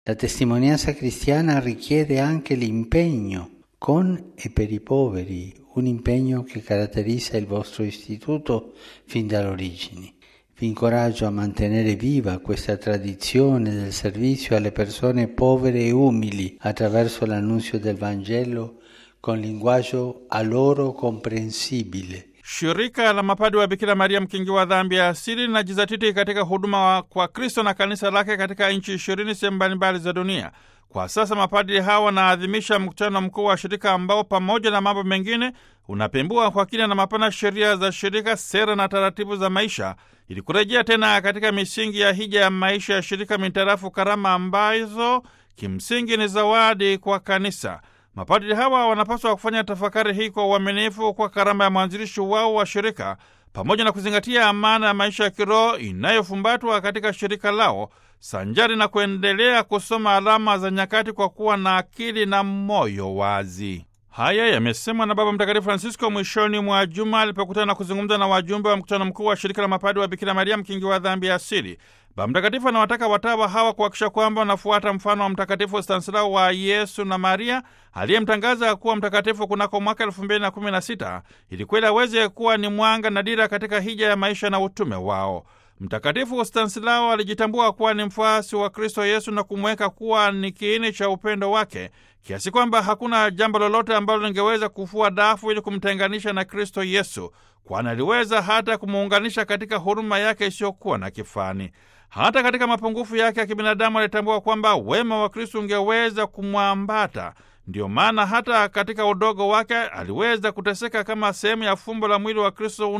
La testimonianza cristiana richiede anche l'impegno con e per i poveri, un impegno che caratterizza il vostro istituto fin dalle origini. Vi incoraggio a mantenere viva questa tradizione del servizio alle persone povere e umili attraverso l'annunzio del Vangelo con linguaggio a loro comprensibile. Shirika la mapadi wa Bikira Maria mkingi wa dhambi ya asili linajizatiti katika huduma kwa Kristo na kanisa lake katika nchi ishirini sehemu mbalimbali za dunia. Kwa sasa mapadri hawa wanaadhimisha mkutano mkuu wa shirika ambao pamoja na mambo mengine unapembua kwa kina na mapana sheria za shirika, sera na taratibu za maisha, ili kurejea tena katika misingi ya hija ya maisha ya shirika mintarafu karama ambazo kimsingi ni zawadi kwa kanisa. Mapadri hawa wanapaswa kufanya tafakari hii kwa uaminifu kwa karama ya mwanzilishi wao wa shirika, pamoja na kuzingatia amana ya maisha ya kiroho inayofumbatwa katika shirika lao, sanjari na kuendelea kusoma alama za nyakati kwa kuwa na akili na moyo wazi. Haya yamesemwa na Baba Mtakatifu Francisco mwishoni mwa juma alipokutana na kuzungumza na wajumbe wa mkutano mkuu wa shirika la mapadri wa Bikira Maria mkingi wa dhambi ya asili. Baba Mtakatifu anawataka watawa hawa kuhakikisha kwamba wanafuata mfano wa Mtakatifu Stanislao wa Yesu na Maria aliyemtangaza kuwa mtakatifu kunako mwaka elfu mbili na kumi na sita ili kweli aweze kuwa ni mwanga na dira katika hija ya maisha na utume wao. Mtakatifu Stanislao alijitambua kuwa ni mfuasi wa Kristo Yesu na kumweka kuwa ni kiini cha upendo wake kiasi kwamba hakuna jambo lolote ambalo lingeweza kufua dafu ili kumtenganisha na Kristo Yesu, kwani aliweza hata kumuunganisha katika huruma yake isiyokuwa na kifani. Hata katika mapungufu yake ya kibinadamu alitambua kwamba wema wa Kristo ungeweza kumwambata. Ndiyo maana hata katika udogo wake aliweza kuteseka kama sehemu ya fumbo la mwili wa Kristo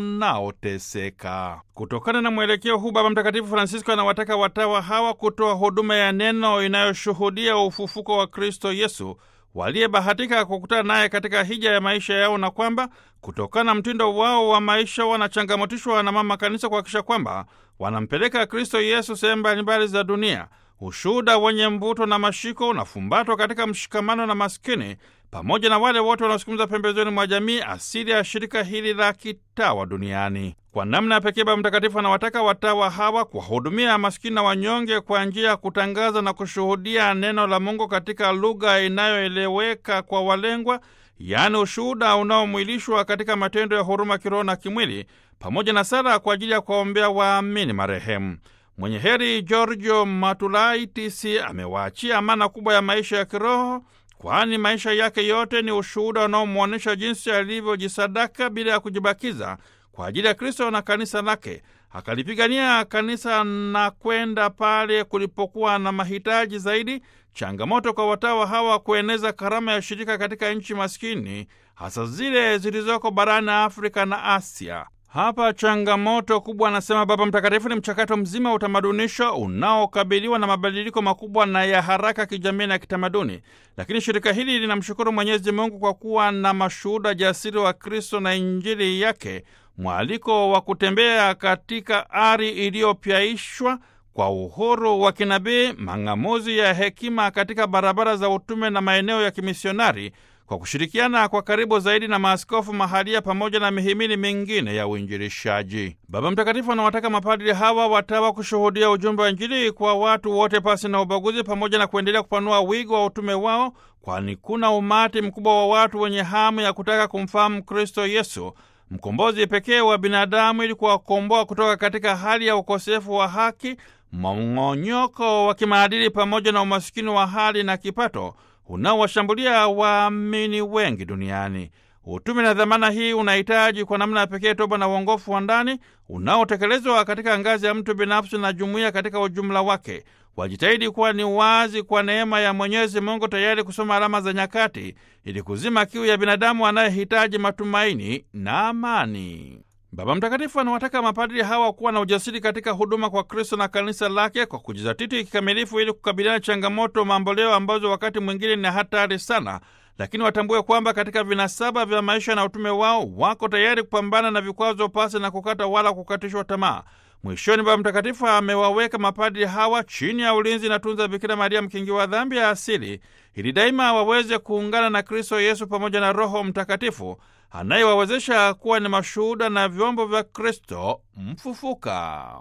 unaoteseka. Kutokana na mwelekeo huu, Baba Mtakatifu Francisco anawataka watawa hawa kutoa huduma ya neno inayoshuhudia ufufuko wa Kristo Yesu waliyebahatika kukutana naye katika hija ya maisha yao, na kwamba kutokana na mtindo wao wa maisha wanachangamotishwa na Mama Kanisa kuhakikisha kwamba wanampeleka Kristo Yesu sehemu mbalimbali za dunia. Ushuhuda wenye mvuto na mashiko unafumbatwa katika mshikamano na maskini pamoja na wale wote wanaosukumiza pembezoni mwa jamii, asili ya shirika hili la kitawa duniani. Kwa namna ya pekee, Baba Mtakatifu anawataka watawa hawa kuwahudumia maskini na wanyonge kwa njia ya kutangaza na kushuhudia neno la Mungu katika lugha inayoeleweka kwa walengwa, yaani ushuhuda unaomwilishwa katika matendo ya huruma kiroho na kimwili, pamoja na sala kwa ajili ya kuwaombea waamini marehemu. Mwenye heri Giorgio Matulaitis amewaachia amana kubwa ya maisha ya kiroho, kwani maisha yake yote ni ushuhuda unaomwonyesha jinsi alivyojisadaka bila ya kujibakiza kwa ajili ya Kristo na kanisa lake. Akalipigania kanisa na kwenda pale kulipokuwa na mahitaji zaidi. Changamoto kwa watawa hawa kueneza karama ya shirika katika nchi maskini, hasa zile zilizoko barani Afrika na Asia. Hapa changamoto kubwa, anasema Baba Mtakatifu, ni mchakato mzima wa utamadunisho unaokabiliwa na mabadiliko makubwa na ya haraka kijamii na kitamaduni. Lakini shirika hili linamshukuru Mwenyezi Mungu kwa kuwa na mashuhuda jasiri wa Kristo na Injili yake, mwaliko wa kutembea katika ari iliyopyaishwa kwa uhuru wa kinabii, mang'amuzi ya hekima katika barabara za utume na maeneo ya kimisionari kwa kushirikiana kwa karibu zaidi na maaskofu mahalia pamoja na mihimili mingine ya uinjilishaji. Baba Mtakatifu anawataka mapadri hawa watawa kushuhudia ujumbe wa Injili kwa watu wote pasi na ubaguzi, pamoja na kuendelea kupanua wigo wa utume wao, kwani kuna umati mkubwa wa watu wenye hamu ya kutaka kumfahamu Kristo Yesu, mkombozi pekee wa binadamu, ili kuwakomboa kutoka katika hali ya ukosefu wa haki, mmong'onyoko wa kimaadili, pamoja na umasikini wa hali na kipato unaowashambulia waamini wengi duniani. Utume na dhamana hii unahitaji kwa namna ya pekee toba na uongofu wa ndani unaotekelezwa katika ngazi ya mtu binafsi na jumuiya katika ujumla wake. Wajitahidi kuwa ni wazi kwa neema ya Mwenyezi Mungu, tayari kusoma alama za nyakati ili kuzima kiu ya binadamu anayehitaji matumaini na amani. Baba Mtakatifu anawataka mapadri hawa kuwa na ujasiri katika huduma kwa Kristo na kanisa lake kwa kujizatiti kikamilifu ili kukabiliana changamoto mamboleo ambazo wakati mwingine ni hatari sana, lakini watambue kwamba katika vinasaba vya maisha na utume wao wako tayari kupambana na vikwazo pasi na kukata wala kukatishwa tamaa. Mwishoni, Baba Mtakatifu amewaweka mapadri hawa chini ya ulinzi na tunza Bikira Maria, mkingi wa dhambi ya asili, ili daima waweze kuungana na Kristo Yesu pamoja na Roho Mtakatifu anayewawezesha kuwa ni mashuhuda na vyombo vya Kristo mfufuka.